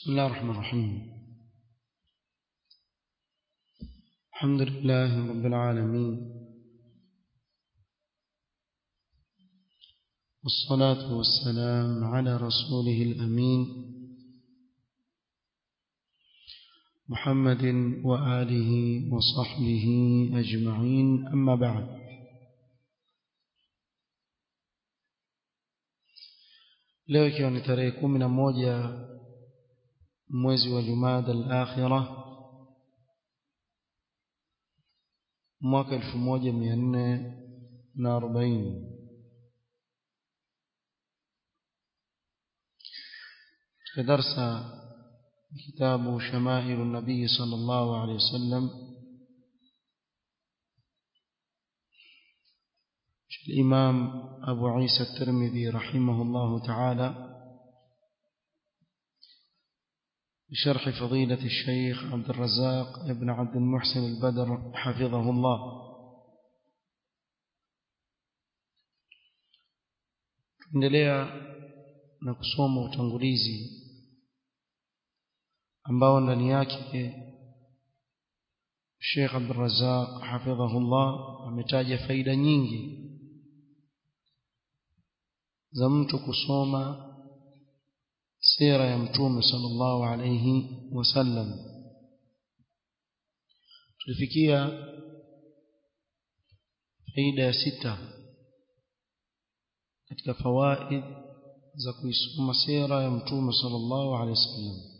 بسم الله الرحمن الرحيم الحمد لله رب العالمين والصلاة والسلام على رسوله الأمين محمد وآله وصحبه أجمعين أما بعد leo ikiwa ni tarehe kumi na moja mwezi wa jumada al-akhira mwaka elfu moja mia nne na arobaini katika darsa kitabu shamailu nabii sala llahu alehi wasallam الإمام أبو عيسى الترمذي رحمه الله تعالى بشرح فضيلة الشيخ عبد الرزاق ابن عبد المحسن البدر حفظه الله tuendelea na kusoma utangulizi ambao ndani yake Sheikh Abdul Razzaq hafidhahullah ametaja faida nyingi za mtu kusoma sira ya mtume sallallahu alayhi wasallam tulifikia faida ya sita katika fawaid za kuisoma sira ya mtume sallallahu alayhi wasallam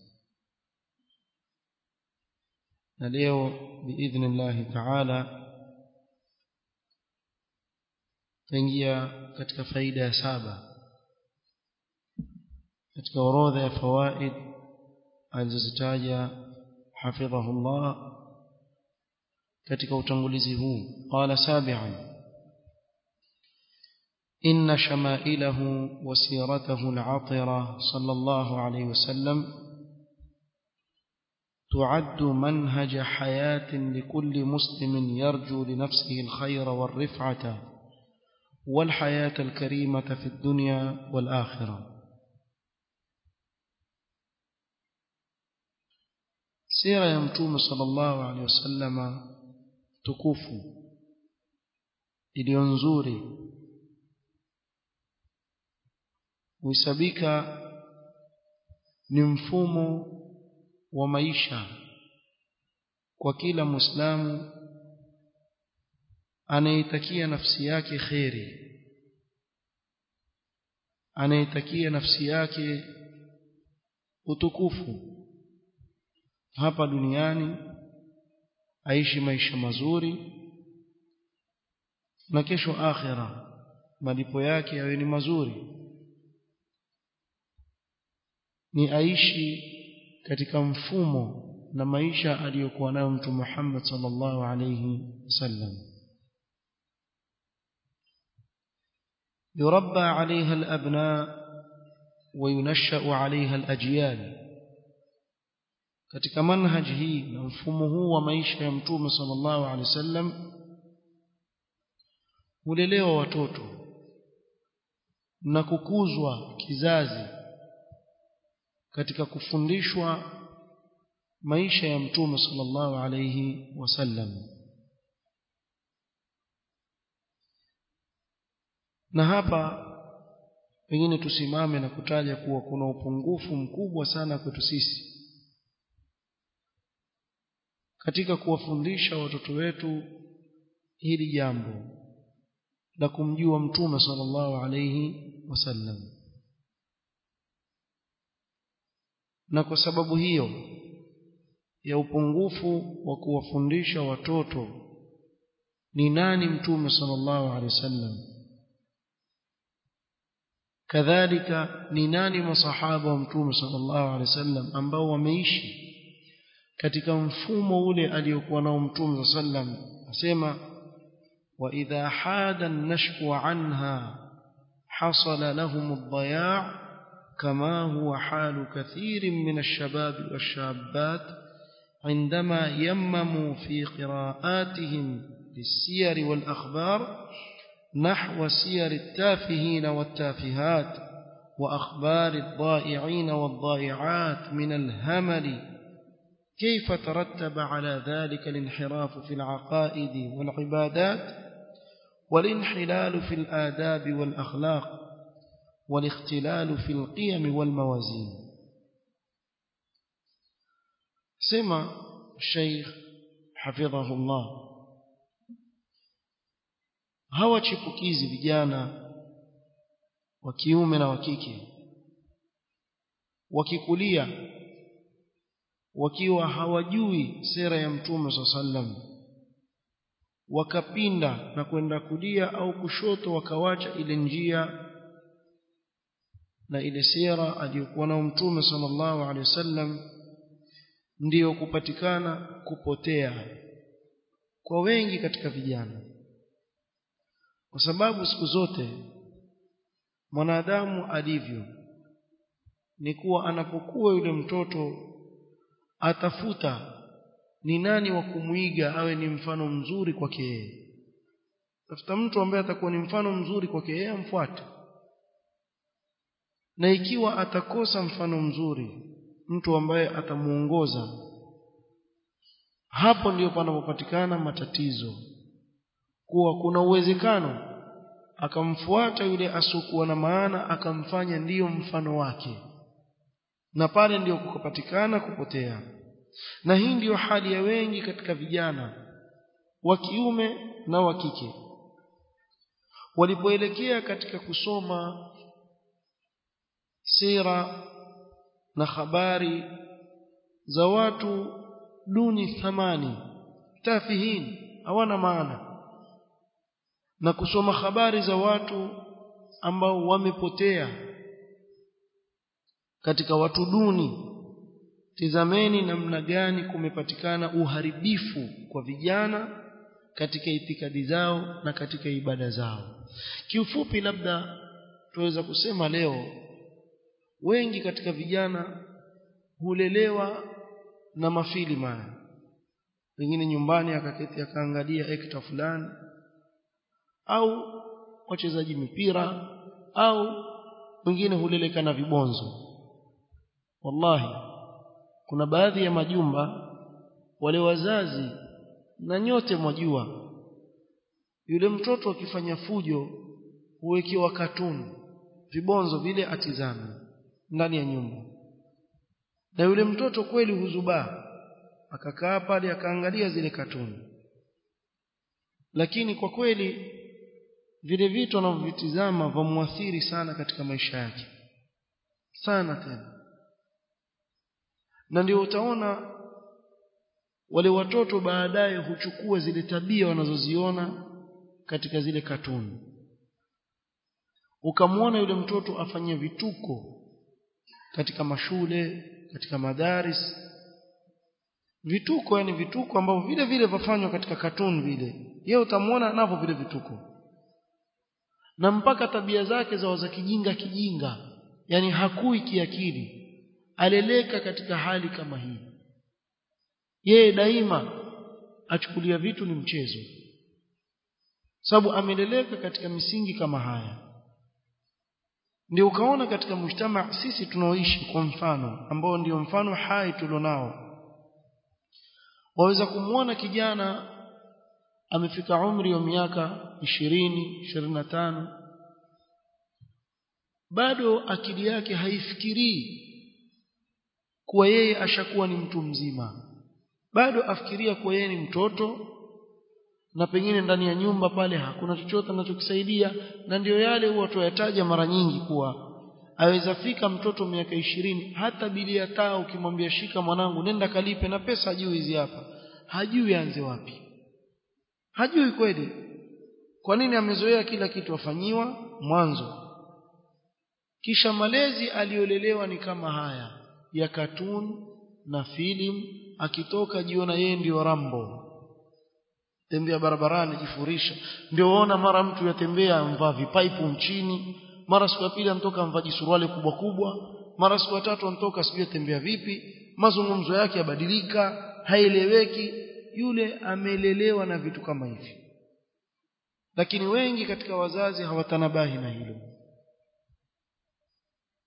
na leo biidhnillahi taala taingia katika faida ya saba katika orodha ya fawaid alizozitaja hafidhahullah katika utangulizi huu qala sabi'an إن شمائله وسيرته العطرة صلى الله عليه وسلم تعد منهج حياة لكل مسلم يرجو لنفسه الخير والرفعة والحياة الكريمة في الدنيا والآخرة سيرة يمتوم صلى الله عليه وسلم تكوف iliyonzuri huhesabika ni mfumo wa maisha kwa kila muislamu anayetakia nafsi yake kheri anayetakia nafsi yake utukufu hapa duniani aishi maisha mazuri na kesho akhira malipo yake yawe ni mazuri ni aishi katika mfumo na maisha aliyokuwa nayo mtu Muhammad sallallahu alayhi wasallam يربى عليها الأبناء وينشأ عليها الأجيال katika manhaj hii na mfumo huu wa maisha ya mtume sallallahu alaihi wasallam hulelewa watoto na kukuzwa kizazi katika kufundishwa maisha ya mtume sallallahu alaihi wasallam na hapa pengine tusimame na kutaja kuwa kuna upungufu mkubwa sana kwetu sisi katika kuwafundisha watoto wetu hili jambo la kumjua mtume sallallahu alayhi wasallam na kwa sababu hiyo ya upungufu wa kuwafundisha watoto ni nani mtume sallallahu alayhi wasallam kadhalika ni nani masahaba wa mtume sallallahu alaihi wasallam ambao wameishi katika mfumo ule aliyokuwa nao mtume sallam asema wa idha hada an-nashku anha hasala lahum ad-daya' kama huwa halu kathirin min ash-shabab wash-shabbat عندما يمموا في قراءاتهم للسير والأخبار نحو سير التافهين والتافهات وأخبار الضائعين والضائعات من الهمل كيف ترتب على ذلك الانحراف في العقائد والعبادات والانحلال في الآداب والأخلاق والاختلال في القيم والموازين سمع الشيخ حفظه الله hawa chipukizi vijana wa kiume na wa kike wakikulia wakiwa hawajui sera ya mtume sallam wakapinda na kwenda kulia au kushoto wakawacha ile njia na ile sera aliyokuwa nao mtume sallallahu alaihi wasallam ndiyo kupatikana kupotea kwa wengi katika vijana kwa sababu siku zote mwanadamu alivyo ni kuwa anapokuwa yule mtoto atafuta ni nani wa kumwiga awe ni mfano mzuri kwake yeye tafuta mtu ambaye atakuwa ni mfano mzuri kwake yeye amfuate na ikiwa atakosa mfano mzuri mtu ambaye atamuongoza hapo ndiyo panapopatikana matatizo kuwa kuna uwezekano akamfuata yule asokuwa na maana akamfanya ndiyo mfano wake na pale ndiyo kukapatikana kupotea na hii ndiyo hali ya wengi katika vijana wa kiume na wa kike walipoelekea katika kusoma sira na habari za watu duni thamani tafihin hawana maana na kusoma habari za watu ambao wamepotea katika watu duni tizameni namna gani kumepatikana uharibifu kwa vijana katika itikadi zao na katika ibada zao kiufupi labda tuweza kusema leo wengi katika vijana hulelewa na mafilimu haya pengine nyumbani akaketi akaangalia ekta fulani au wachezaji mipira au wengine huleleka na vibonzo wallahi kuna baadhi ya majumba wale wazazi na nyote mwajua yule mtoto akifanya fujo huwekewa katuni vibonzo vile atizame ndani ya nyumba na yule mtoto kweli huzubaa akakaa pale akaangalia zile katuni lakini kwa kweli vile vitu anavyovitizama vamwathiri sana katika maisha yake sana tena na ndio utaona wale watoto baadaye huchukua zile tabia wanazoziona katika zile katuni ukamwona yule mtoto afanye vituko katika mashule katika madaris vituko yani vituko ambavyo vile vile vafanywa katika katuni vile yeye utamwona navyo vile vituko na mpaka tabia zake za za kijinga kijinga yani hakui kiakili aleleka katika hali kama hii yeye daima achukulia vitu ni mchezo sababu ameleleka katika misingi kama haya ndio ukaona katika mshtama sisi tunaoishi kwa mfano ambao ndio mfano hai tulionao waweza kumwona kijana amefika umri wa miaka ishirini ishirini na tano bado akili yake haifikirii kuwa yeye ashakuwa ni mtu mzima bado afikiria kuwa yeye ni mtoto na pengine ndani ya nyumba pale hakuna chochote anachokisaidia na ndiyo yale huwa tuyataja mara nyingi kuwa aweza fika mtoto miaka ishirini hata bilia taa ukimwambia shika mwanangu nenda kalipe na pesa hajui hizi hapa hajui aanze wapi hajui kweli kwa nini amezoea kila kitu afanyiwa mwanzo kisha malezi aliyolelewa ni kama haya ya katun na filim akitoka jiona yeye ndio rambo tembea barabarani jifurisha ndio waona mara mtu yatembea amvaa vipaipu nchini mara siku ya pili anatoka amvaa jisuruali kubwa kubwa mara siku ya tatu anatoka sijui tembea vipi mazungumzo yake yabadilika haieleweki yule amelelewa na vitu kama hivi lakini wengi katika wazazi hawatanabahi na hilo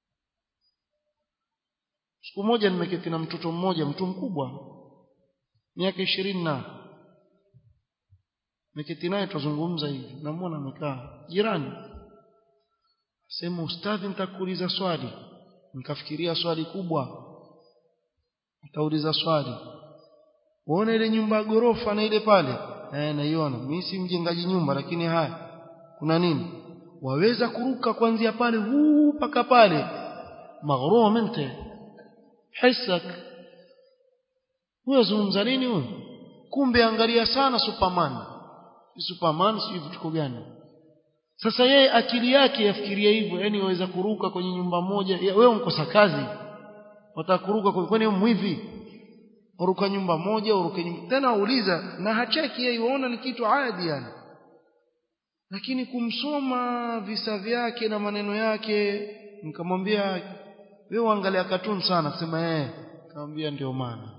siku moja nimeketi na mtoto mmoja mtu mkubwa miaka ishirini na nimeketi naye tuzungumza hivi namuona amekaa jirani sema ustadhi nitakuuliza swali nikafikiria swali kubwa nitauliza swali uone ile nyumba ya gorofa na ile pale eh naiona mimi si mjengaji nyumba lakini haya kuna nini waweza kuruka kuanzia pale huu mpaka pale maghrum ente hisak huyo zungumza nini huyo kumbe angalia sana superman superman si vitu gani sasa yeye akili yake yafikiria hivyo yani waweza kuruka kwenye nyumba moja wewe unkosa kazi watakuruka kwani mwivi uruka nyumba moja uruke nyumba tena uuliza na hacheki yeye uona ni kitu adi yani lakini kumsoma visa vyake na maneno yake nikamwambia wewe angalia cartoon sana sema eh nikamwambia ndio maana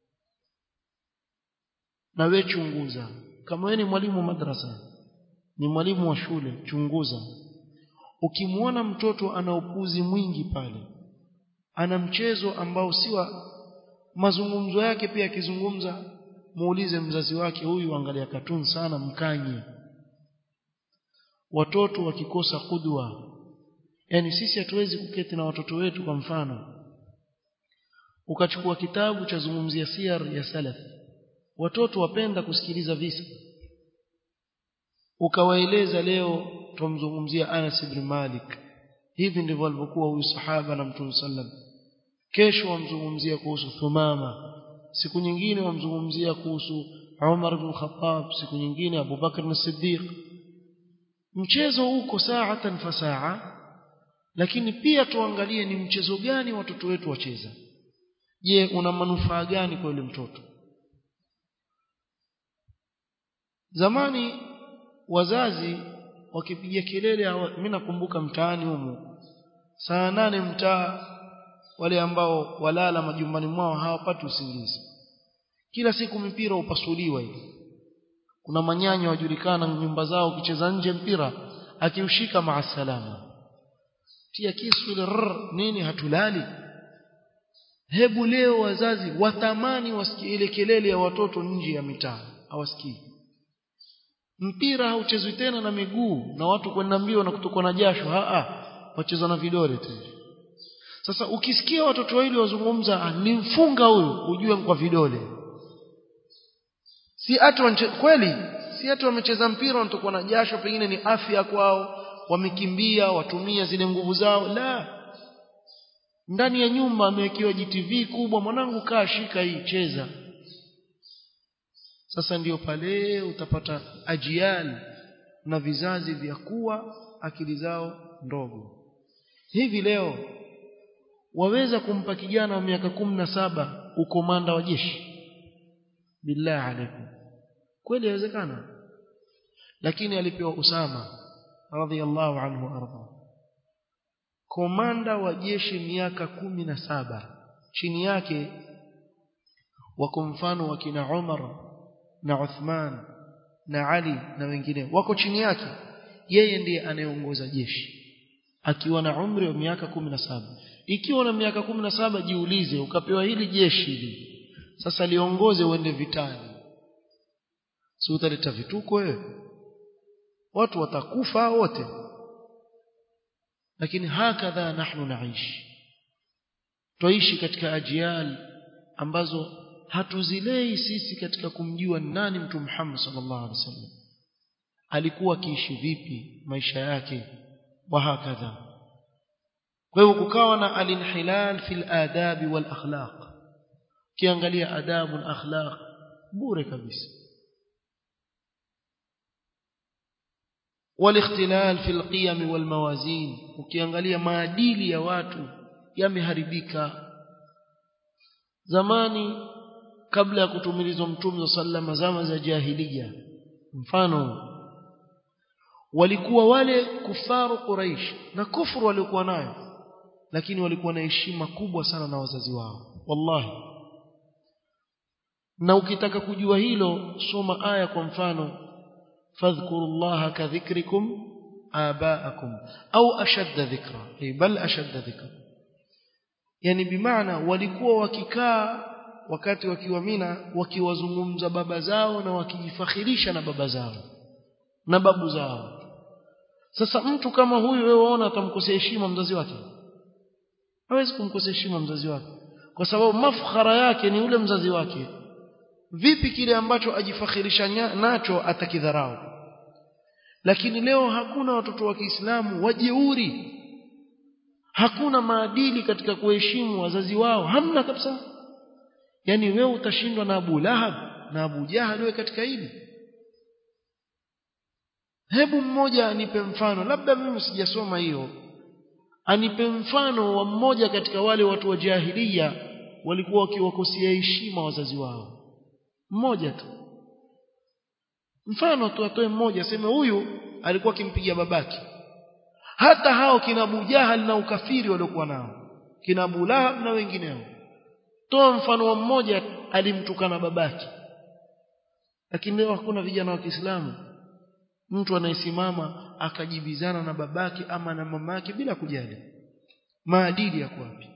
na wewe chunguza kama wewe ni mwalimu madrasa ni mwalimu wa shule chunguza ukimwona mtoto ana upuzi mwingi pale ana mchezo ambao si wa mazungumzo yake pia akizungumza muulize mzazi wake huyu angalia katuni sana mkanye watoto wakikosa kudwa yani sisi hatuwezi kuketi na watoto wetu kwa mfano ukachukua kitabu cha zungumzia siyar ya salaf watoto wapenda kusikiliza visa ukawaeleza leo tumzungumzia Anas ibn Malik hivi ndivyo alivyokuwa huyu sahaba na Mtume sallam kesho wamzungumzia kuhusu Thumama siku nyingine wamzungumzia kuhusu Umar ibn Khattab siku nyingine Abu Bakr as-Siddiq mchezo uko saatan fasaa lakini pia tuangalie ni mchezo gani watoto wetu wacheza je una manufaa gani kwa yule mtoto zamani wazazi wakipiga kelele mimi nakumbuka mtaani humu saa nane mtaa wale ambao walala majumbani mwao hawapati usingizi kila siku mipira upasuliwa hivi kuna manyanya wajulikana nyumba zao ukicheza nje mpira akiushika maasalama tia kisu ile nini hatulali hebu leo wazazi watamani wasikie ile kelele ya watoto nje ya mitaa hawasikii mpira hauchezwi tena na miguu na watu kwenda mbio na kutokwa na jasho a wacheza na vidole tu sasa ukisikia watoto wawili wazungumza nimfunga huyu ujue kwa vidole si hata kweli si hata wamecheza mpira wanatokwa na jasho pengine ni afya kwao wamekimbia watumia zile nguvu zao la ndani ya nyumba amewekewa GTV kubwa mwanangu kaa shika hii cheza sasa ndiyo pale utapata ajial na vizazi vya kuwa akili zao ndogo hivi leo waweza kumpa kijana wa miaka kumi na saba ukomanda wa jeshi billahi alaikum kweli inawezekana lakini alipewa Usama radhiallahu anhu arda komanda wa jeshi miaka kumi na saba chini yake wako mfano wakina Umar na Uthman na Ali na wengine wako chini yake yeye ndiye anayeongoza jeshi akiwa na umri wa miaka kumi na saba ikiwa na miaka kumi na saba jiulize ukapewa hili jeshi hili sasa liongoze uende vitani si utaleta vituko wewe watu watakufa wote lakini hakadha nahnu naishi twaishi katika ajial ambazo hatuzilei sisi katika kumjua nani mtu Muhammad sallallahu alaihi wasallam alikuwa akiishi vipi maisha yake wa hakadha kwa hivyo kukawa na alinhilal fil adabi wal akhlaq kiangalia adabu na akhlaq bure kabisa والاختلال في القيم والموازين ukiangalia maadili ya watu yameharibika zamani kabla ya kutumilizwa mtume sallama zama za jahiliya mfano walikuwa wale kufaru quraish na kufuru waliokuwa nayo lakini walikuwa na heshima kubwa sana na wazazi wao wallahi na ukitaka kujua hilo soma aya kwa mfano fadhkurullaha kadhikrikum abaakum au ashadda dhikra ay bal ashadda dhikra yani bimaana walikuwa wakikaa wakati wakiwa Mina wakiwazungumza baba zao na wakijifakhirisha na baba zao na babu zao sasa mtu kama huyu wewe waona atamkosea heshima mzazi wake hawezi kumkosea heshima mzazi wake kwa sababu mafkhara yake ni ule mzazi wake vipi kile ambacho ajifakhirisha nacho atakidharau lakini leo hakuna watoto wa Kiislamu wajeuri hakuna maadili katika kuheshimu wazazi wao hamna kabisa yani wewe utashindwa na Abu Lahab na Abu Jahal wewe katika hili hebu mmoja anipe mfano labda mimi sijasoma hiyo anipe mfano wa mmoja katika wale watu wa jahilia walikuwa wakiwakosea heshima wazazi wao mmoja tu mfano tu atoe mmoja aseme huyu alikuwa akimpigia babake hata hao kina Abu Jahal na ukafiri waliokuwa nao kina Abu Lahab na wengineo toa mfano wa mmoja alimtukana babake lakini leo hakuna vijana wa Kiislamu mtu anayesimama akajibizana na babake ama na mamake bila kujali maadili yako wapi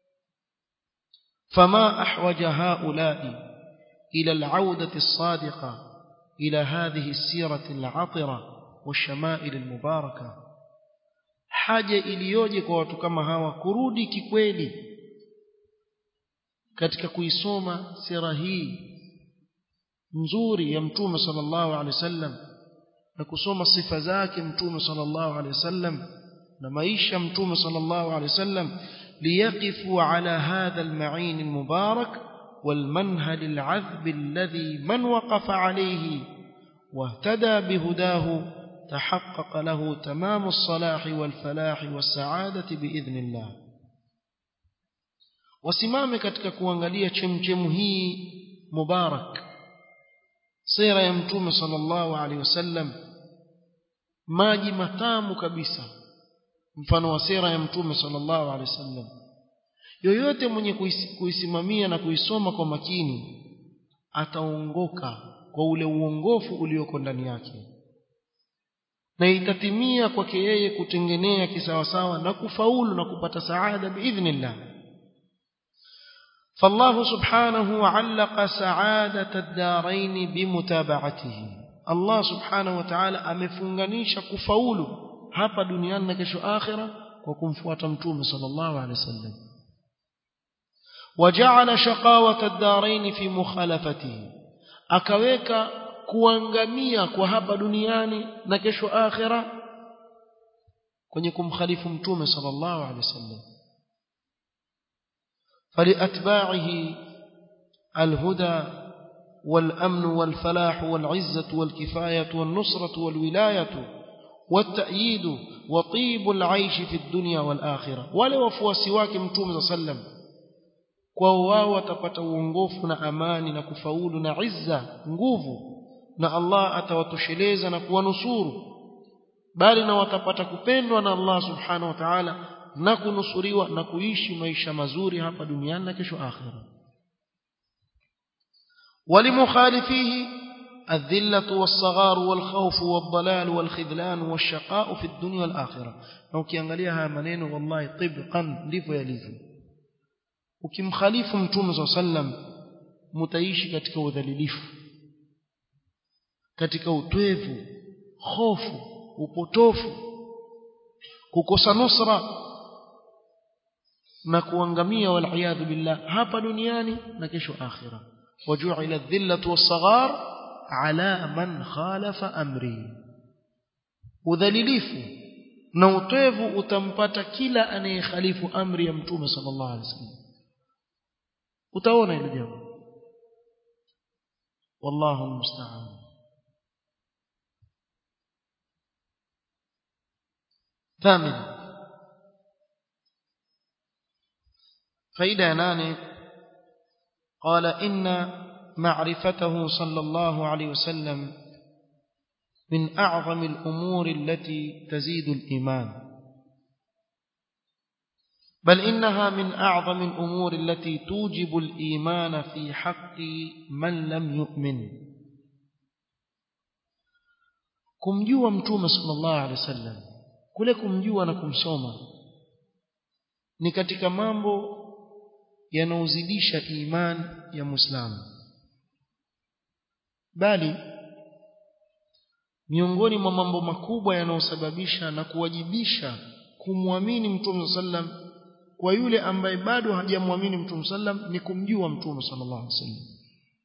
fama ahwaja haula'i ila al'audati as-sadiqa ila hadhihi as-sirati al-'atira wash-shama'il al-mubaraka haja iliyoje kwa watu kama hawa kurudi kikweli katika kuisoma sira hii nzuri ya mtume sallallahu alaihi wasallam na kusoma sifa zake mtume sallallahu alaihi wasallam na maisha mtume sallallahu alaihi wasallam liyaqifu ala hadha alma'in almubarak والمنهل العذب الذي من وقف عليه واهتدى بهداه تحقق له تمام الصلاح والفلاح والسعادة بإذن الله wasimame katika kuangalia chemchemu hii mubarak sira ya mtume sallallahu alaihi wasallam maji matamu kabisa mfano wa sira ya mtume sallallahu alaihi wasallam yoyote mwenye kuisimamia na kuisoma kwa makini ataongoka kwa ule uongofu ulioko ndani yake na itatimia kwake yeye kutengenea kisawasawa na kufaulu na kupata saada biidhnillah فالله سبحانه علق سعادة الدارين بمتابعته الله سبحانه وتعالى amefunganisha kufaulu hapa duniani na kesho akhira kwa kumfuata mtume sallallahu alaihi wasallam وجعل شقاوة الدارين في مخالفته akaweka kuangamia kwa hapa duniani na kesho akhira kwenye kumkhalifu mtume sallallahu alaihi wasallam فلأتباعه الهدى والأمن والفلاح والعزة والكفاية والنصرة والولاية والتأييد وطيب العيش في الدنيا والآخرة ولو وفواسي wake mtume صلى الله عليه وسلم kwao wao watapata uongofu na amani na kufaulu na izza nguvu na Allah atawatosheleza na kuwanusuru bali na watapata kupendwa na Allah subhanahu wa ta'ala na kunusuriwa na kuishi maisha mazuri hapa duniani na kesho akhira ولمخالفيه الذلة والصغار والخوف والضلال والخذلان والشقاء في الدنيا والآخرة na ukiangalia haya maneno wallahi tibqan ndivyo yalivyo ukimkhalifu mtume swalla sallam mtaishi katika udhalilifu katika utwevu hofu upotofu kukosa nusra na kuangamia waliyadhu billah hapa duniani na kesho akhira waju'ila adh-dhillatu was-saghar ala man khalafa amri udhalilifu na utevu utampata kila anayekhalifu amri ya mtume sallallahu alaihi wasallam utaona hilo jambo wallahu musta'an ثامنا فإذا ناني قال إن معرفته صلى الله عليه وسلم من أعظم الأمور التي تزيد الإيمان بل إنها من أعظم الأمور التي توجب الإيمان في حق من لم يؤمن kumjua mtume sallallahu alaihi wasallam kule kumjua na kumsoma ni katika mambo yanaozidisha imani ya muislamu bali miongoni mwa mambo makubwa yanayosababisha na kuwajibisha kumwamini mtume sallam kwa yule ambaye bado hajamwamini mtume sallam ni kumjua mtume sallallahu alaihi wasallam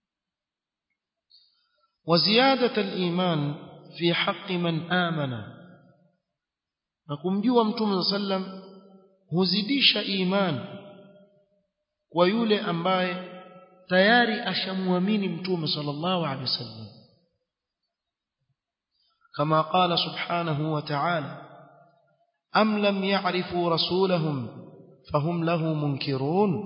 وزيادة الإيمان في حق من آمن نكمجوا متوم صلى الله عليه وسلم huzidisha iman kwa yule ambaye tayari ashamwamini mtume sallallahu alaihi wasallam kama qala subhanahu wa ta'ala am lam ya'rifu rasulahum fahum lahu munkirun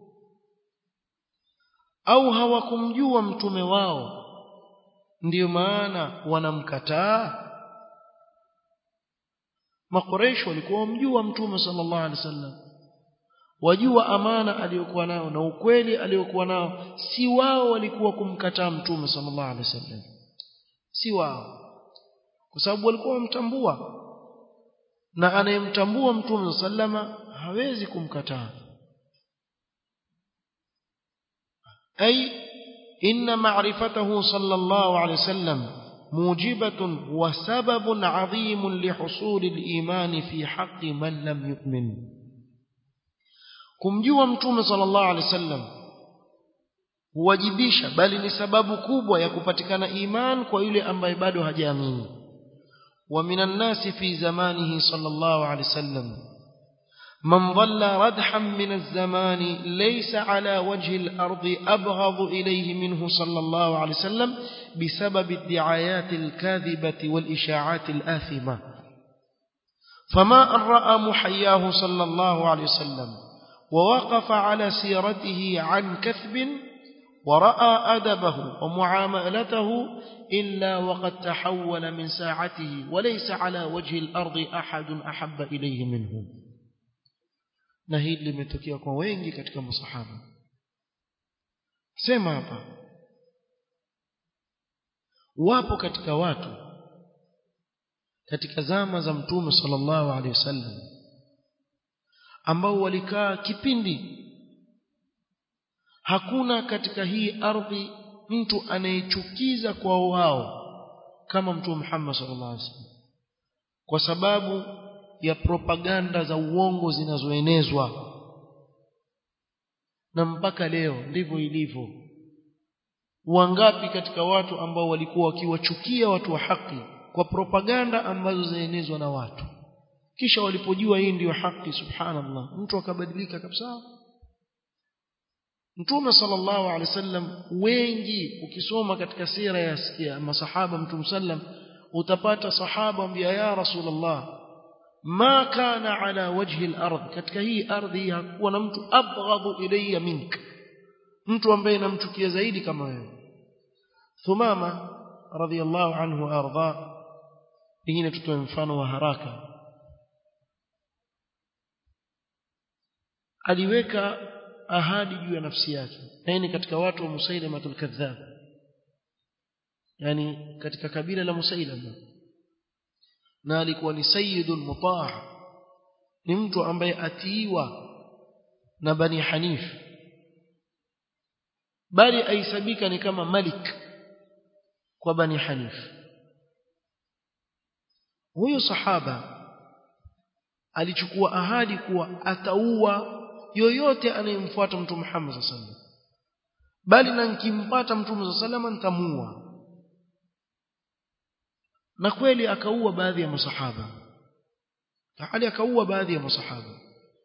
au hawakumjua mtume wao ndiyo maana wanamkataa makoresho walikuwa wamjua mtume sallallahu alaihi wasallam wajua amana aliyokuwa nao na ukweli aliyokuwa nao si wao walikuwa kumkataa mtume sallallahu alaihi wasallam si wao kwa sababu walikuwa wamtambua na anayemtambua mtume sallama hawezi kumkataa ay inna ma'rifatahu sallallahu alaihi wasallam موجبة وسبب عظيم لحصول الإيمان في حق من لم يؤمن kumjua mtume sallallahu alaihi wasallam huwajibisha bali ni sababu kubwa ya kupatikana iman kwa yule ambaye bado hajaamini wa minan nasi fi zamanihi sallallahu alaihi wasallam man dhalla radhan min az-zamani laysa ala wajhi al-ardi abghadu ilayhi minhu sallallahu alaihi wasallam بسبب الدعايات الكاذبة والإشاعات الآثمة فما أن رأى محياه صلى الله عليه وسلم ووقف على سيرته عن كثب ورأى أدبه ومعاملته إلا وقد تحول من ساعته وليس على وجه الأرض أحد أحب إليه منه نهيد limetokea kwa wengi katika masahaba sema hapa wapo katika watu katika zama za mtume sallallahu alaihi wasallam ambao walikaa kipindi hakuna katika hii ardhi mtu anayechukiza kwa wao kama mtume Muhammad sallallahu alaihi wasallam kwa sababu ya propaganda za uongo zinazoenezwa na mpaka leo ndivyo ilivyo wangapi katika watu ambao walikuwa wakiwachukia watu wa haki kwa propaganda ambazo zinaenezwa na watu kisha walipojua hii ndiyo haki subhanallah mtu akabadilika kabisa Mtume sallallahu alaihi wasallam wengi ukisoma katika sira ya, ya masahaba Mtume sallam utapata sahaba ambia ya Rasulullah ma kana ala wajhi al-ard katika hii ardhi hakuwa na mtu abghadhu ilayya mink mtu ambaye namchukia zaidi kama wewe Thumama radhiyallahu anhu arda pengine tutoe mfano wa haraka aliweka ahadi juu ya nafsi yake na ni katika watu wa Musailama al-Kadhdhab yani katika kabila la Musailama na alikuwa ni sayyidul mutaa ni mtu ambaye atiiwa na Bani Hanif bali aisabika ni kama malik kwa Bani Hanif huyo sahaba alichukua ahadi kuwa ataua yoyote anayemfuata mtume Muhammad sallallahu alaihi wasallam bali na nikimpata mtume sallallahu alaihi wasallam nitamuua na kweli akaua baadhi ya masahaba hali akaua baadhi ya masahaba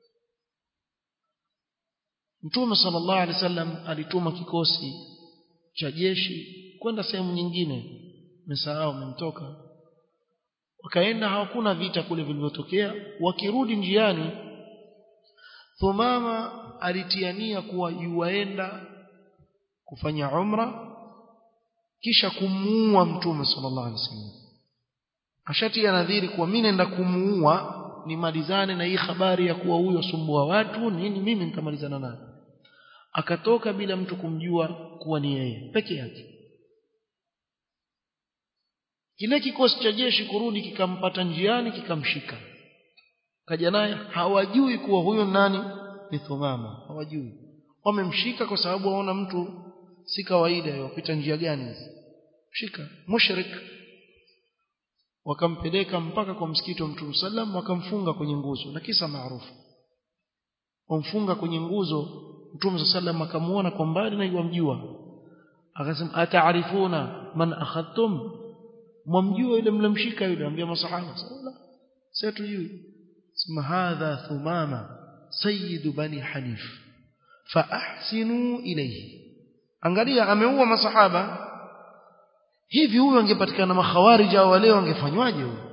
Mtume sallallahu alaihi wasallam alituma kikosi cha jeshi kwenda sehemu nyingine msahau mmetoka wakaenda hawakuna vita kule vilivyotokea wakirudi njiani Thumama alitiania kuwa yuaenda kufanya umra kisha kumuua mtume sallallahu alaihi wasallam ashatia nadhiri kuwa mimi naenda kumuua nimalizane na hii habari ya kuwa huyo sumbua watu nini mimi nitamalizana naye akatoka bila mtu kumjua kuwa ni yeye peke yake kile kikosi cha jeshi kurudi kikampata njiani kikamshika kaja naye hawajui kuwa huyo nani ni Thumama hawajui wamemshika kwa sababu waona mtu si kawaida yopita njia gani hizi shika mushrik wakampeleka mpaka kwa msikiti wa Mtume sallam wakamfunga kwenye nguzo na kisa maarufu wamfunga kwenye nguzo Mtume sallam akamuona kwa mbali na yamjua akasema ataarifuna man akhadtum mwamjua yule mlemshika yule ambia masahaba sallallahu sasa tujui sema hadha thumama sayyid bani hanif fa ahsinu ilayhi angalia ameua masahaba hivi huyu angepatikana makhawarij au wale wangefanywaje huyu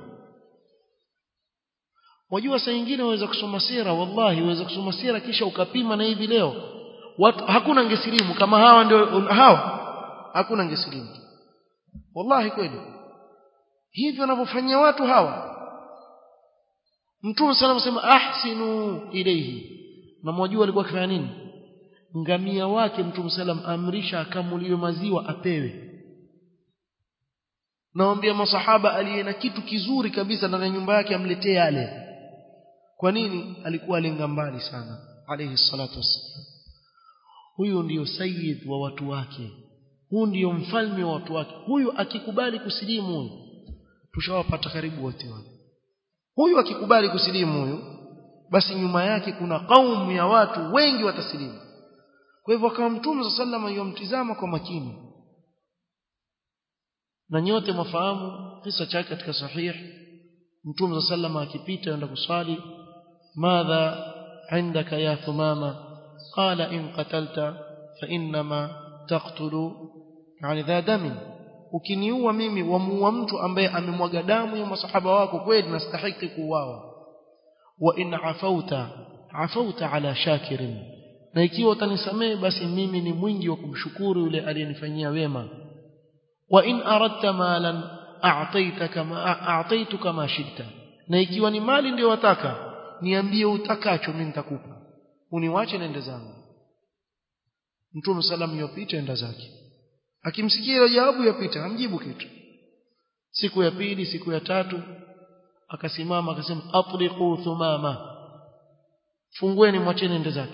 wajua saa nyingine waweza kusoma sira wallahi waweza kusoma sira kisha ukapima na hivi leo watu hakuna angesilimu kama hawa ndio hawa hakuna angesilimu wallahi kweli hivyo wanavyofanyia watu hawa mtume sana sema ahsinu ilayhi na mwajua alikuwa akifanya nini ngamia wake mtume salam amrisha akamuliwe maziwa apewe naambia masahaba aliye na kitu kizuri kabisa ndani ya nyumba yake amletee yale kwa nini alikuwa alenga mbali sana alayhi salatu wassalam huyu ndiyo sayyid wa watu wake huyu ndiyo mfalme wa watu wake huyu akikubali kusilimu huyu tushawapata karibu wote wale huyu akikubali kusilimu huyu basi nyuma yake kuna kaumu ya watu wengi watasilimu kwa hivyo kama mtume sallallahu alayhi yomtizama kwa makini na nyote mwafahamu kisa chake katika sahih mtume sallallahu alayhi akipita aenda kuswali madha عندك يا ثمامة قال إن قتلت فإنما تقتل يعني ذا دم ukiniua mimi wamuua mtu ambaye amemwaga damu ya masahaba wako kweli nastahiki kuuawa wa in afauta afauta ala shakirin na ikiwa utanisamehe basi mimi ni mwingi wa kumshukuru yule aliyenifanyia wema wa in aradta malan a'taytaka ma a'taytuka ma shita na ikiwa ni mali ndio wataka niambie utakacho mimi nitakupa uniwache nende zangu mtume salamu yopita enda zake akimsikia ile jawabu yapita amjibu kitu siku ya pili siku ya tatu akasimama akasema atriqu thumama fungueni mwacheni ende zake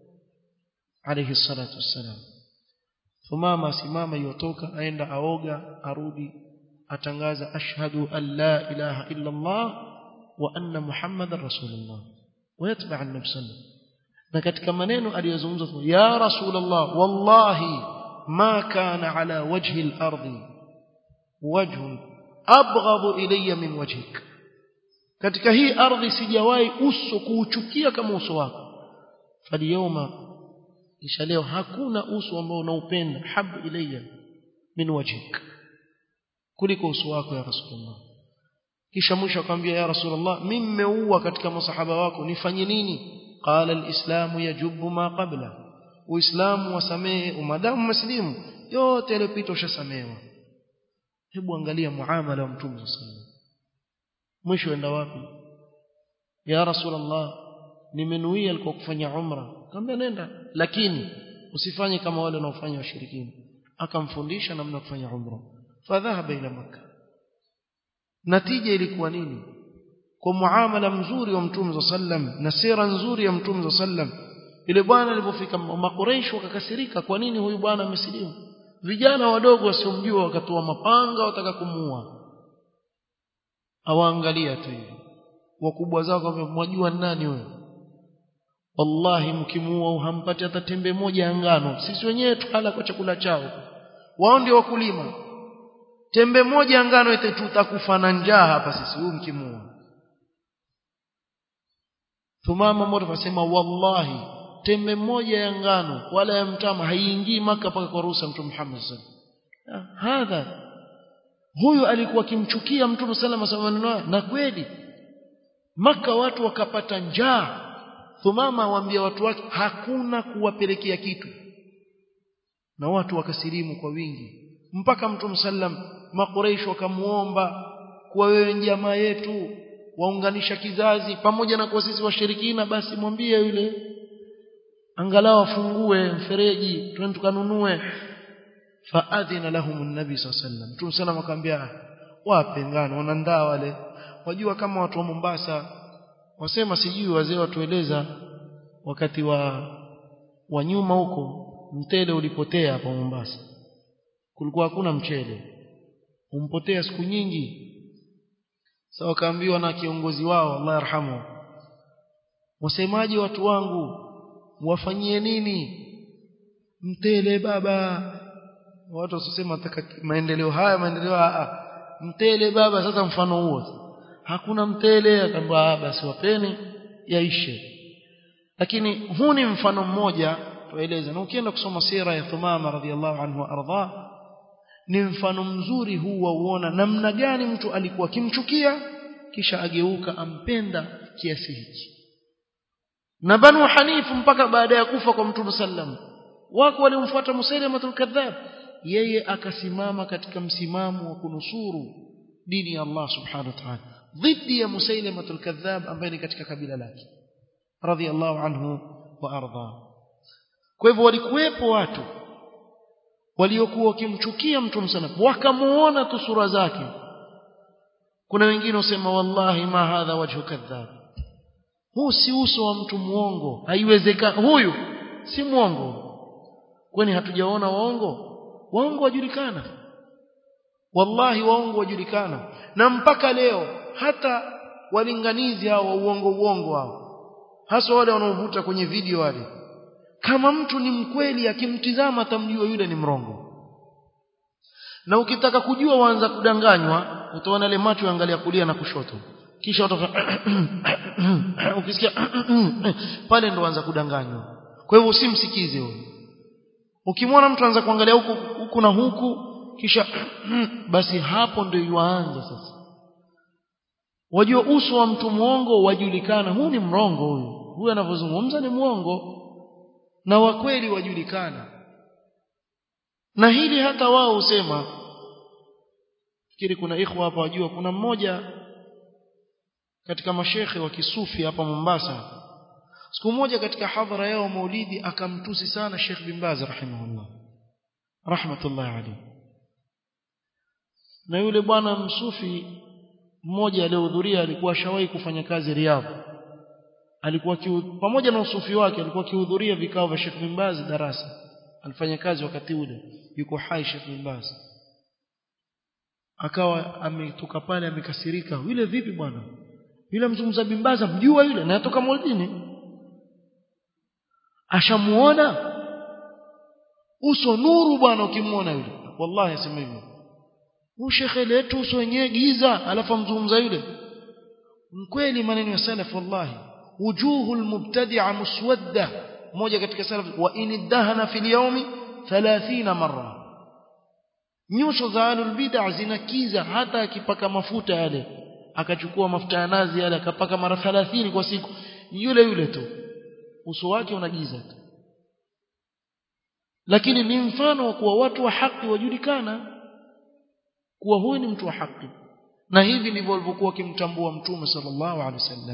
alayhi salatu wassalam thumama asimama yotoka aenda aoga arudi atangaza ashhadu an la ilaha illa allah wa anna muhammadar rasulullah ويتبع النبي صلى الله عليه وسلم na katika maneno aliyozungumza ya rasulullah wallahi ma kana ala wajhi al-ardi wajhun abghadu ilayya min wajhik katika hii ardhi sijawahi uso kuuchukia kama uso wako faliyoma kisha leo hakuna uso ambao unaupenda habu ilayya min wajhik kuliko uso wako ya rasulullah kisha mwisho akamwambia ya rasulullah mimi nimeua katika masahaba wako nifanye nini qala alislamu yajubu ma qabla uislamu wasamehe umadamu muslimu yote yaliyopita ushasamehewa hebu angalia muamala wa mtume sallallahu mwisho enda wapi ya rasulullah nimenuia alikuwa kufanya umra akamwambia nenda lakini usifanye kama wale wanaofanya washirikina akamfundisha namna kufanya umra fadhahaba ila makkah natija ilikuwa nini kwa muamala mzuri wa mtume sallam na sira nzuri ya mtume sallam ile bwana alipofika makureish wakakasirika kwa nini huyu bwana amesilimu vijana wadogo wasiomjua wakatoa mapanga wataka kumuua awaangalia tu hivi wakubwa zao kwamba mwajua nani wewe wallahi mkimuua hampati hata tembe moja ya ngano sisi wenyewe tukala kwa chakula chao wao ndio wakulima tembe moja ya ngano ite tutakufa na njaa hapa sisi huyu mkimuua Thumama mmoja akasema wallahi tembe moja ya ngano wala ya mtama haiingii maka paka kwa ruhusa mtume Muhammad sallallahu alaihi wasallam hadha huyu alikuwa akimchukia mtume sallallahu alaihi wasallam na kweli maka watu wakapata njaa Thumama waambia watu wake hakuna kuwapelekea kitu na watu wakasilimu kwa wingi mpaka mtume sallam makuraish wakamuomba kuwa wewe jamaa yetu waunganisha kizazi pamoja na kwa sisi washirikina basi mwambie yule angalau afungue mfereji twende tukanunue faadhina lahum an-nabi sallam mtume sallam akamwambia wape ngano wanandaa wale wajua kama watu wa Mombasa wasema sijui wazee watueleza wakati wa wa nyuma huko mtele ulipotea hapa Mombasa kulikuwa hakuna mchele umpotea siku nyingi sasa wakaambiwa na kiongozi wao Allah yarhamu wasemaji watu wangu wafanyie nini mtele baba watu wasisema maendeleo haya maendeleo haya mtele baba sasa mfano huo hakuna mtele akaambia basi wapeni yaishe lakini huu ni mfano mmoja tueleze na ukienda kusoma sira ya Thumama radhiallahu anhu ardha ni mfano mzuri huu wa uona namna gani mtu alikuwa akimchukia kisha ageuka ampenda kiasi hichi na banu hanifu mpaka baada ya kufa kwa mtume sallam wako waliomfuata musailamatul kadhab yeye akasimama katika msimamo wa kunusuru dini ya Allah subhanahu wa ta'ala dhidi ya musailamatul kadhab ambaye ni katika kabila lake radhiallahu anhu wa arda kwa hivyo walikuwepo watu waliokuwa wakimchukia mtume sana wakamuona tu sura zake kuna wengine wasema wallahi ma hadha wajhu kadhab huu si uso wa mtu muongo haiwezekani huyu si muongo kwani hatujaona waongo waongo wajulikana wallahi waongo wajulikana na mpaka leo hata walinganizi hao wa uongo uongo hao hasa wale wanaovuta kwenye video wale kama mtu ni mkweli akimtizama atamjua yule ni mrongo na ukitaka kujua waanza kudanganywa utaona ile macho yaangalia kulia na kushoto kisha utafanya ukisikia pale ndo anza kudanganywa kwa hivyo usimsikize huyo ukimwona mtu anza kuangalia huku huku na huku kisha basi hapo ndio yuanza sasa wajua uso wa mtu muongo wajulikana huu ni mrongo huyu huyu anavyozungumza ni muongo na wa kweli wajulikana na hili hata wao husema fikiri kuna ikhwa hapa wajua kuna mmoja katika mashekhe wa kisufi hapa Mombasa siku moja katika hadhara yao maulidi akamtusi sana Sheikh bin Baz rahimahullah rahmatullah alayhi na yule bwana msufi mmoja aliyehudhuria alikuwa shawahi kufanya kazi Riyadh alikuwa kiu, pamoja na usufi wake alikuwa akihudhuria vikao vya Sheikh bin Baz darasa alifanya kazi wakati ule yuko hai Sheikh bin Baz akawa ametoka pale amekasirika yule vipi bwana yule mzungumza bin Baz mjua yule na atoka Moldini ashamuona uso nuru bwana ukimuona yule wallahi asema hivyo huyu shekhe letu uso wenyewe giza alafu mzungumza yule mkweli maneno ya salaf wallahi wujuhu almubtadi'a muswadda moja katika salaf wa in dahana fil yawmi 30 marra nyuso za alul bid'a zinakiza hata akipaka mafuta yale akachukua mafuta ya nazi yale akapaka mara 30 kwa siku yule yule tu uso wake unagiza tu lakini ni mfano wa kuwa watu wa haki wajulikana kuwa huyu ni mtu wa haki na hivi ndivyo walivyokuwa wakimtambua mtume sallallahu alaihi wasallam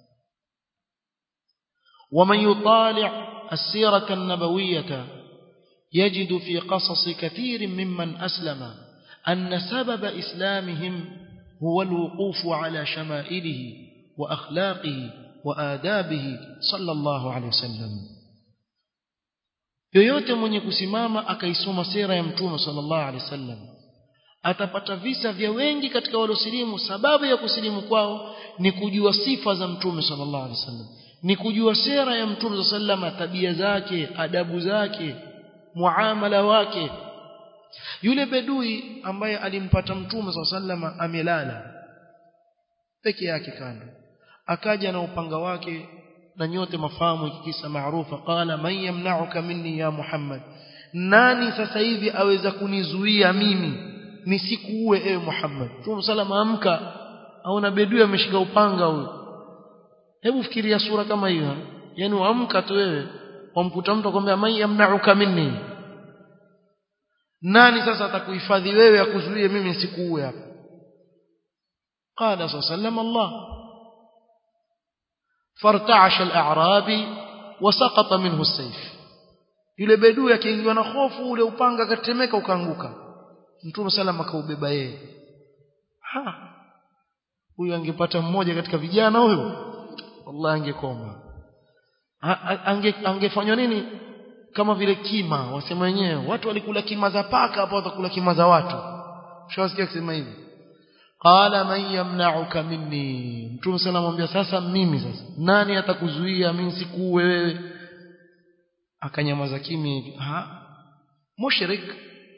ومن يطالع السيرة النبوية يجد في قصص كثير ممن أسلم أن سبب إسلامهم هو الوقوف على شمائله وأخلاقه وآدابه صلى الله عليه وسلم yoyote mwenye kusimama akaisoma sera ya mtume sallallahu alaihi wasallam atapata visa vya wengi katika waliosilimu sababu ya kusilimu kwao ni kujua sifa za mtume sallallahu alaihi wasallam ni kujua sera ya mtume sallallahu alaihi tabia zake adabu zake muamala wake yule bedui ambaye alimpata mtume sallallahu alaihi amelala peke yake kando akaja na upanga wake na nyote mafahamu kisa maarufa qala man yamna'uka minni ya muhammad nani sasa hivi aweza kunizuia mimi nisikuue ewe muhammad mtume salama amka aona bedui ameshika upanga huyo hebu fikiria sura kama hiyo yani waamka tu wewe wamkuta mtu akwambia man yamna'uka minni nani sasa atakuhifadhi wewe akuzuie mimi nisikuue hapa qala sallallahu Allah فارتعش الاعرابي وسقط منه السيف yule bedui akiingiwa na hofu ule upanga akatemeka ukaanguka mtume salama akaubeba yeye ha huyu angepata mmoja katika vijana huyo wallahi angekoma ange angefanywa nini kama vile kima wasema wenyewe watu walikula kima za paka hapo watakula kima za watu ushawasikia kusema hivi qala man yamna'uka minni mtume sana amwambia sasa mimi sasa nani atakuzuia mimi sikuue wewe akanyamaza kimya hivi ha mushrik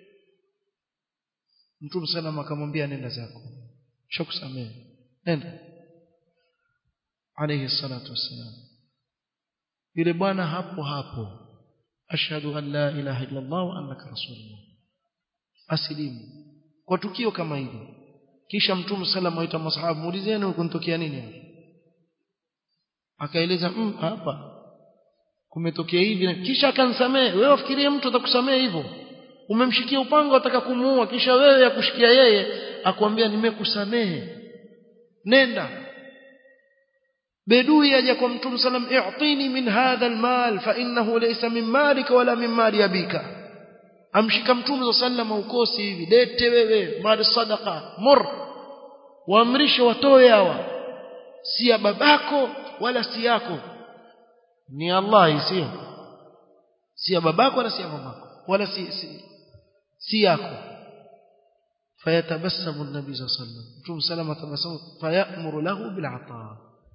mtume sana akamwambia nenda zako shakusamehe nenda alayhi salatu wassalam yule bwana hapo hapo ashhadu an la ilaha illa allah wa annaka rasulullah asilimu kwa tukio kama hili kisha mtume sallam aita masahaba muulizeni kuntokea nini hapa akaeleza mm, hapa kumetokea hivi kisha akansamehe wewe ufikirie mtu atakusamehe hivyo umemshikia upanga utaka kumuua kisha wewe yakushikia yeye akwambia nimekusamehe nenda bedui aja kwa mtume sallam i'tini min hadha almal fa innahu laysa min malika wala min mali abika amshika mtume sallam ukosi hivi lete wewe mali sadaqa mur waamrishe watoe hawa si ya babako wala si yako ni Allah sio si ya babako wala si ya mamako wala si si, si yako fayatabassamu an-nabi sallallahu alayhi wasallam mtume sallam atabasamu fayamuru lahu bil ataa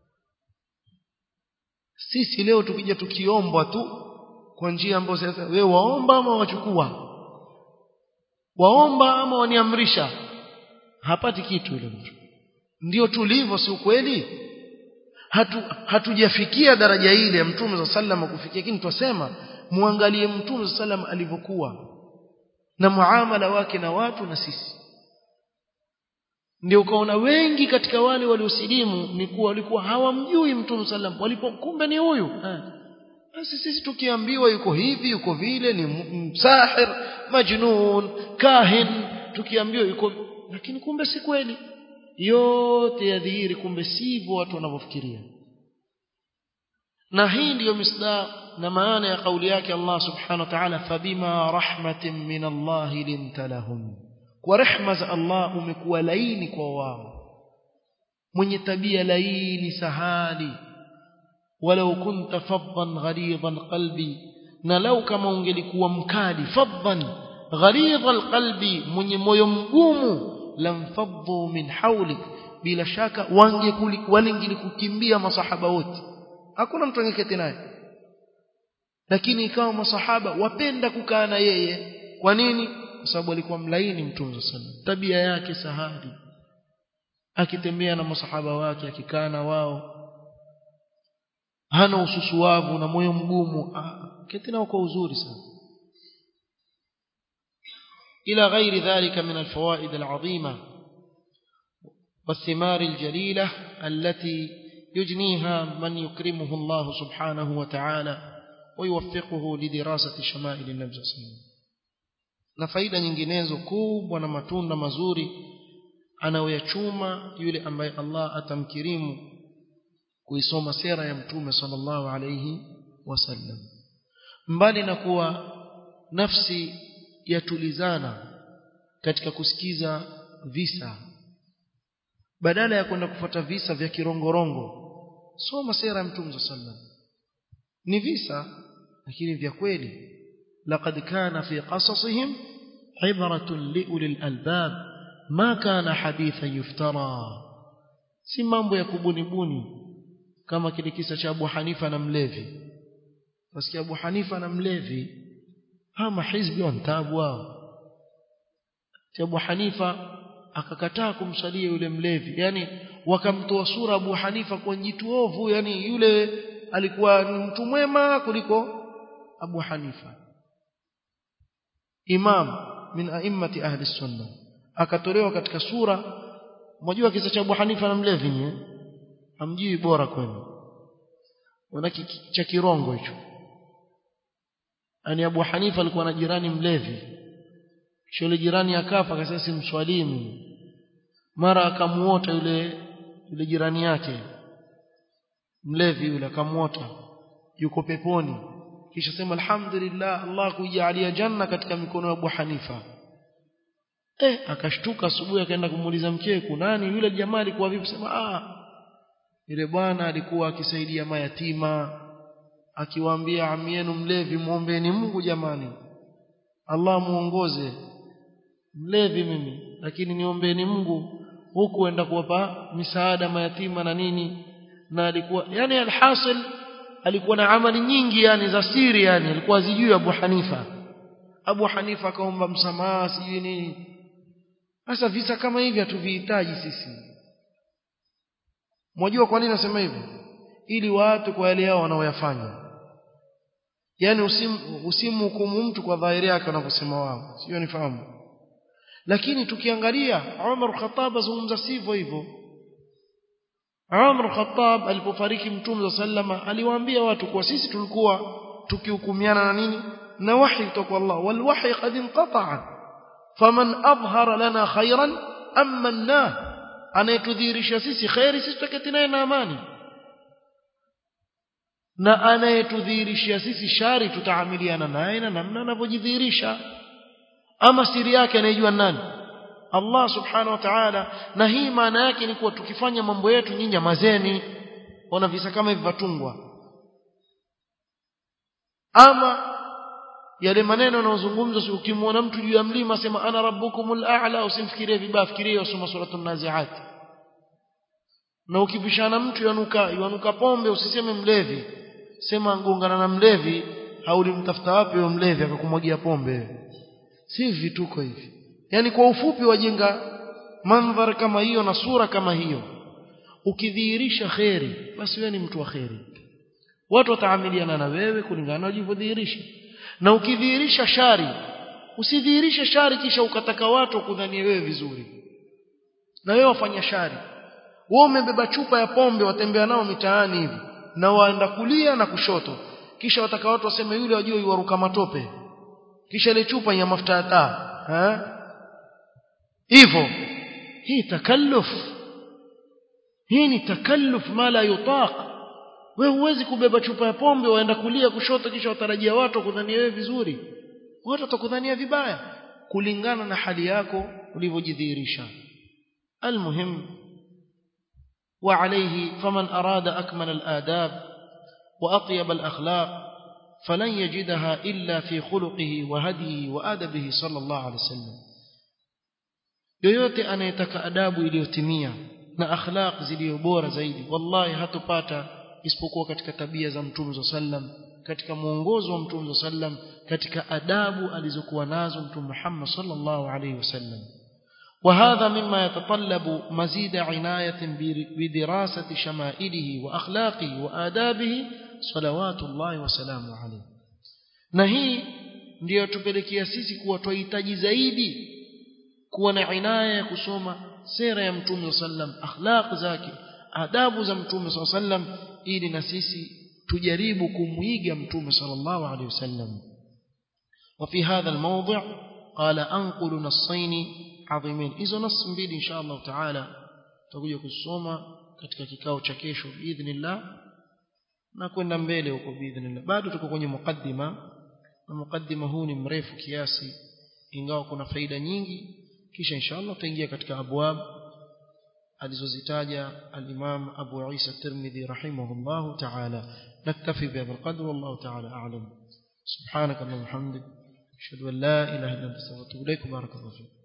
sisi leo tukija tukiombwa tu kwa njia ambayo sasa wewe waomba ama wachukua waomba ama waniamrisha hapati kitu ile mtu ndio tulivyo si ukweli hatu hatujafikia daraja ile ya mtume za sallama kufikia lakini twasema muangalie mtume za sallama alivyokuwa na muamala wake na watu na sisi ndio ukaona wengi katika wale waliosilimu ni kuwa walikuwa hawamjui mtume sallam walipo kumbe ni huyu basi sisi tukiambiwa yuko hivi yuko vile ni msahir majnun kahin tukiambiwa yuko lakini kumbe si kweli yote yadhihiri kumbe sivyo watu wanavyofikiria na hii ndiyo misdaq na maana ya kauli yake Allah subhanahu wa ta'ala fabima rahmatin min Allah linta lahum kwa rehma za Allah umekuwa laini kwa wao mwenye tabia laini sahali walau kunta faddan ghalidhan qalbi na lau kama ungelikuwa mkali faddan ghalidhal qalbi mwenye moyo mgumu lamfaddu min hawlik bila shaka wangelikukimbia masahaba wote hakuna mtu angeketi naye lakini ikawa masahaba wapenda kukaa na yeye kwa nini kwa sababu alikuwa mlaini mtume sana tabia yake sahali akitembea na masahaba wake akikaa na wao hana ususuavu na moyo mgumu keti nao kwa uzuri sana إلى غير ذلك من الفوائد العظيمة والثمار الجليلة التي يجنيها من يكرمه الله سبحانه وتعالى ويوفقه لدراسة شمائل النبي صلى الله عليه وسلم na faida nyinginezo kubwa na matunda mazuri anayoyachuma yule ambaye Allah atamkirimu kuisoma sera ya mtume sallallahu alayhi wasallam mbali na kuwa nafsi yatulizana katika kusikiza visa badala ya kwenda kufuata visa vya kirongorongo soma sera ya mtume sallam ni visa lakini vya kweli laqad kana fi qasasihim ibratun liulil albab ma kana hadithan yuftara si mambo ya kubunibuni kama kile kisa cha Abu Hanifa na mlevi basi Abu Hanifa na mlevi hama hizbi wantabu wao Abu Hanifa akakataa kumsalia yule mlevi yani wakamtoa sura Abu Hanifa kwa jitu ovu yani yule alikuwa ni mtu mwema kuliko Abu Hanifa imam min a'immati ahli sunna akatolewa katika sura mjua kisa cha Abu Hanifa na mlevi nye hamjui bora kwenu wana cha kirongo hicho ani Abu Hanifa alikuwa na jirani mlevi shule jirani akafa akasema simswalimu mara akamuota yule yule jirani yake mlevi yule akamuota yuko peponi kisha sema alhamdulillah Allah kujalia janna katika mikono ya Abu Hanifa eh akashtuka asubuhi akaenda kumuuliza mkewe kunani yule jamaa alikuwa vipi sema ah yule bwana alikuwa akisaidia mayatima akiwaambia ami yenu mlevi muombeeni Mungu jamani Allah muongoze mlevi mimi lakini niombeeni Mungu huku enda kuwapa misaada mayatima na nini na alikuwa yani alhasil alikuwa na amali nyingi yani za siri yani alikuwa zijui Abu Hanifa Abu Hanifa akaomba msamaha sijui nini sasa visa kama hivi hatuvihitaji sisi Mwajua kwa nini nasema hivyo ili watu kwa yale yao wanaoyafanya yani usim usimhukumu mtu kwa dhahiri yake wanavyosema wao sio nifahamu lakini tukiangalia Umar Khattab azungumza sivyo hivyo Umar Khattab alipofariki Mtume sallama aliwaambia watu kwa sisi tulikuwa tukihukumiana na nini na wahi kutoka Allah wal wahi qad inqata'a faman adhhara lana khairan amanna anayetudhihirisha sisi khairi sisi tutaketi naye na amani na anayetudhihirishia sisi shari tutaamiliana naye na namna anavyojidhihirisha ama siri yake anayejua nani Allah subhanahu wa ta'ala na hii maana yake ni kuwa tukifanya mambo yetu nyinyi nyamazeni ona visa kama hivi vatungwa ama yale maneno yanayozungumzwa ukimwona mtu juu ya mlima sema ana rabbukumul a'la usimfikirie vibaya fikirie usoma suratul naziat na ukipishana mtu yanuka yanuka pombe usiseme mlevi sema ngongana na mlevi haulimtafuta wapi huyo mlevi akakumwagia pombe si vituko hivi yani kwa ufupi wajenga mandhar kama hiyo na sura kama hiyo ukidhihirisha kheri basi wewe ni mtu wa kheri watu wataamiliana na wewe kulingana na ulivyodhihirisha na ukidhihirisha shari usidhihirishe shari kisha ukataka watu kudhania wewe vizuri na wewe wafanya shari wewe umebeba chupa ya pombe watembea nao mitaani hivi na waenda kulia na kushoto kisha wataka watu waseme yule wajue yuaruka matope kisha ile chupa ya mafuta ya taa eh hivyo hii takalluf hii ni takalluf ma la yutaq wewe huwezi kubeba chupa ya pombe waenda kulia kushoto kisha watarajia watu kudhania wewe vizuri watu watakudhania vibaya kulingana na hali yako ulivyojidhihirisha almuhim وعليه فمن أراد أكمل الآداب وأطيب الأخلاق فلن يجدها إلا في خلقه وهديه وآدبه صلى الله عليه وسلم yoyote anayetaka adabu iliyotimia na akhlaq zilizo bora zaidi wallahi hatopata isipokuwa katika tabia za mtume sallam katika mwongozo wa mtume sallam katika adabu alizokuwa nazo mtume Muhammad sallallahu alaihi wasallam وهذا مما يتطلب مزيد عناية بدراسة شمائله وأخلاقه وآدابه صلوات الله وسلامه عليه نهي ndio tupelekea sisi kuwa twahitaji zaidi kuwa na inaya ya kusoma sera ya mtume sallam akhlaq zake adabu za mtume sallam ili na sisi tujaribu kumuiga mtume sallallahu alaihi wasallam وفي هذا الموضع قال أنقل نصين عظيمين hizo nas mbili insha Allah taala tutakuja kusoma katika kikao cha kesho biidhnillah na kwenda mbele huko biidhnillah bado tuko kwenye mukaddima na mukaddima huu ni mrefu kiasi ingawa kuna faida nyingi kisha insha Allah tutaingia katika abwab alizozitaja al-Imam Abu Isa Tirmidhi rahimahullah ta'ala naktafi bihadha al-qadr wallahu ta'ala a'lam subhanaka allahumma hamdik ashhadu an la ilaha illa anta astaghfiruka wa atubu ilaik barakallahu fiik